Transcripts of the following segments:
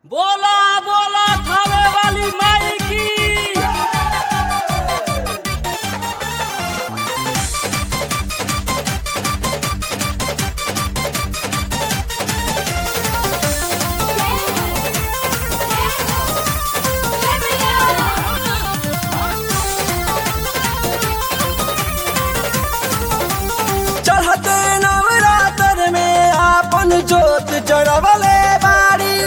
बोला बोला थावे वाली माई की चढ़ते नवरात्र में आपन जोत जड़वले बाड़ी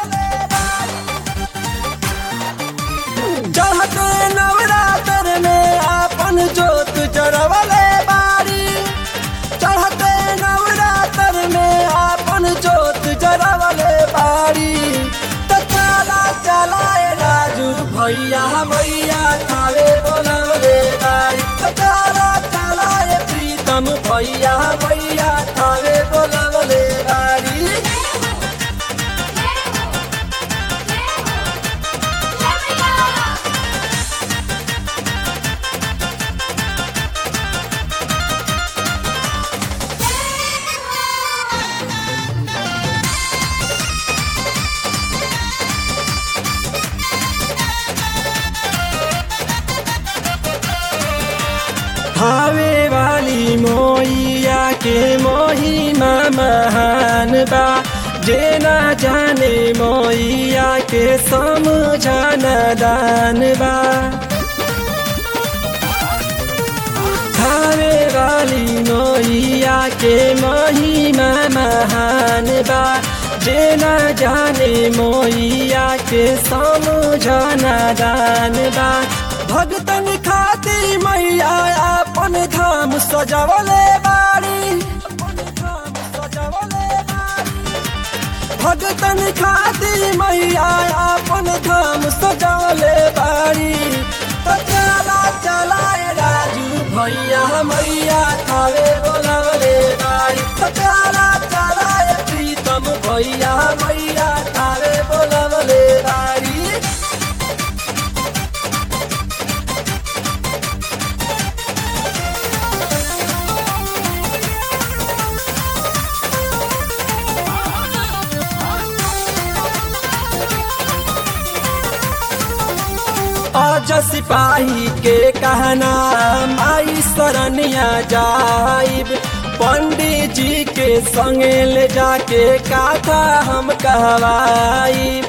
चढ़ते नवरात्र में आपन जोत जड़वले बाड़ी चढ़ते नवरात्र में आपन जोत जड़वले बाड़ी तो चला चलाए राजू भैया भैया थावे बोलवले बाड़ी तो चला चलाए प्रीतम भैया भैया थावे बोलवले बाड़ी भावे वाली मोइया के मोहिमा महान बा जे ना जाने मोइया के समझाना दान बा भावे वाली मोइया के महिमा महान बा जे ना जाने मोइया के समझाना दान बा भगतन खाती मैया अपन धाम सजवले बाड़ी अपन धाम सजवले बाड़ी भगतन खाती मैया अपन धाम सजवले बाड़ी तो चला चलाए राजू भैया मैया थावे बोलवले बाड़ी तो चला चलाए प्रीतम भैया मैया थावे बोलवले बाड़ी आज सिपाही के कहना माई शरणिया जाइब पंडित जी के संगे ले जाके काथा हम कहवाइब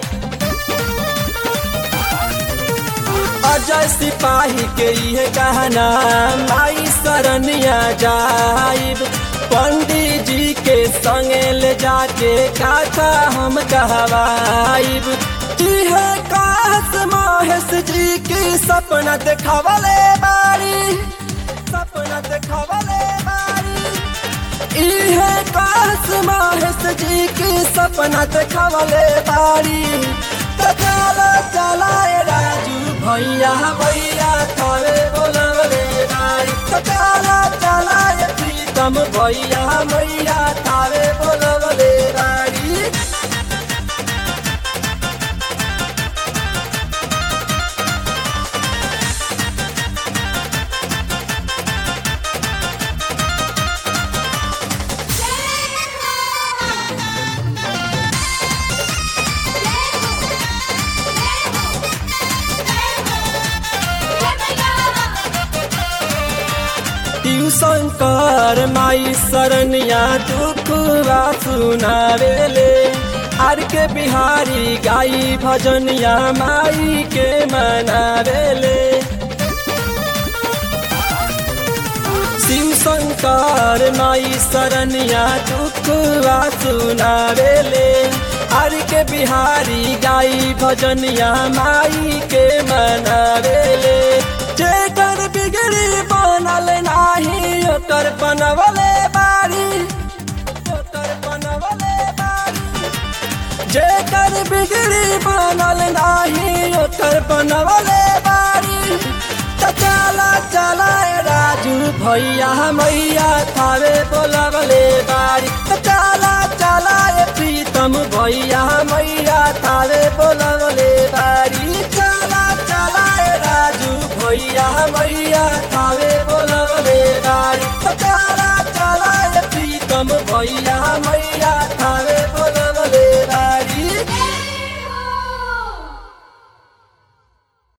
अजय सिपाही के ये कहना माई शरणिया जाइब पंडित जी के संगे ले जाके काथा हम कहवाइब है काश महेश जी की सपना देखावले बारी सपना देखावले बारी इहे काश महेश जी की सपना देखावले बारी तकाला चलाए राजू भैया भैया थारे बोलवले बारी तकाला चलाए प्रीतम भैया भैया थारे बोलवले बारी ट्यूशन कर माई शरणिया दुखवा सुनावेले आर के बिहारी गाई भजनिया माई के मनावेले शिव शंकर माई शरणिया दुखवा सुनावेले आर के बिहारी गाई भजनिया माई के मनावेले जेकर बिगड़ी बनल नाही ओकर बनवले बारी ओकर बनवले बारी जेकर बिगड़ी बनल नाही ओकर बनवले बारी त चला चलाए राजू भैया मैया थारे बोलवले बारी त चला चलाए प्रीतम भैया मैया थारे बोल